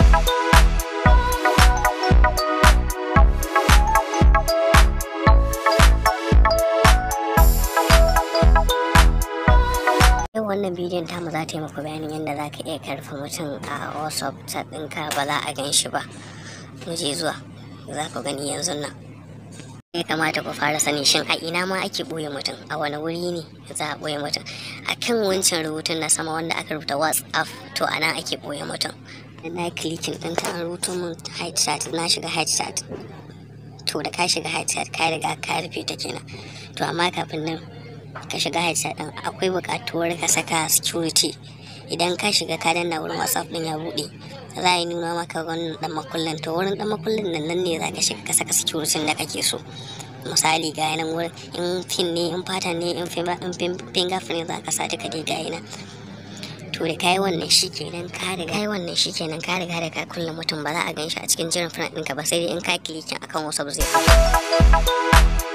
yau wannan bidiyon tamu za ta yi muku bayanin yadda za ka iya karfa mutum a whatsapp chat ɗinka ba za a gan shi ba mu je zuwa za ku gani yanzu nan ya kamata ku fara sani shin a ina ma ake ɓoye mutum a wani wuri ne za a ɓoye mutum a kan wancan rubutun na sama wanda aka rubuta whatsapp to a nan ake ɓoye mutum da na klikin ɗinta an rubuta mun hide chat na shiga hide chat to da ka shiga hide chat ka riga ka rufe ta kenan to amma kafin nan ka shiga headset din akwai buƙatuwar ka saka security idan ka shiga ka danna wurin whatsapp din ya buɗe za a yi nuna maka wannan dan makullin to wurin dan makullin nan nan ne za ka shiga ka saka security da kake so misali ga yanan wurin in pin ne in pattern ne in fingerprint za ka sa duka dai ga yanan to da kai wannan shi kenan ka riga kai wannan shi kenan ka riga da ka kulle mutum ba za a gan shi a cikin jiran friend ɗinka ba sai dai in ka kilikin akan wasu zai fito